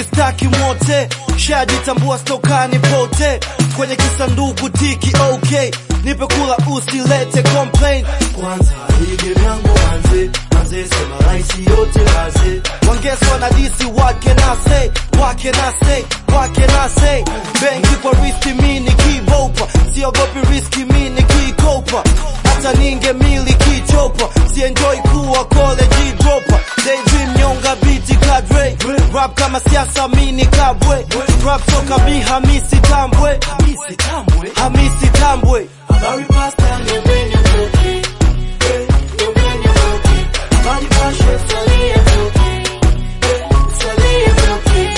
staki mwote shajitambua stokani pote kwenye kisanduku tiki okay nipe kula usilete complain kwanza ige vyangu manze manze sema raisi yote maze wangeswa na disi wake na say wake na say wake na say benki kwa riski mi nikibopa siogopi riski mi nikikopa hata ninge miliki chopa sienjoy kuwa college dropa daydream nyonga biti kadre rap kama siasa mini kabwe rap toka mi hamisi tambwe hamisi tambwe hamisi tambwe habari pasta niambeni mtoki eh, niambeni mtoki habari pashe salia mtoki eh, salia mtoki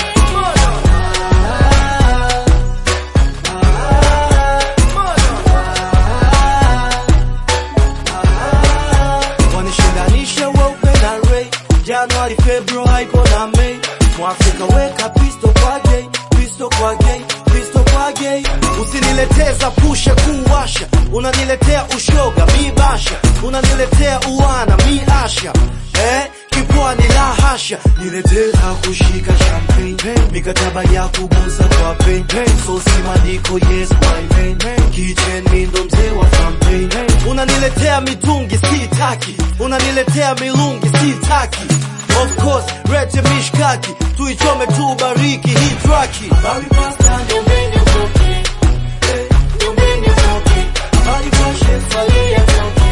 wanishindanisha weupe na Ray Januari, Februari iko na Mei Mwafrika weka pisto kwa gay, pisto kwa gay, pisto kwa gay. Usinileteza pushe kuwasha, unaniletea ushoga mi basha, unaniletea uwana mi asha eh? Kipwani la hasha, niletea kushika champagne, mikataba ya kugusa kwa pen, sosi madiko yes my man, kitchen mi ndo mzee wa campaign. Unaniletea mitungi sitaki, unaniletea milungi sitaki Of course, rete mishkaki, tuichome tu bariki hii traki. Bari pasta nyombeni mkoki, eh, nyombeni mkoki. Bari pashe salia mkoki.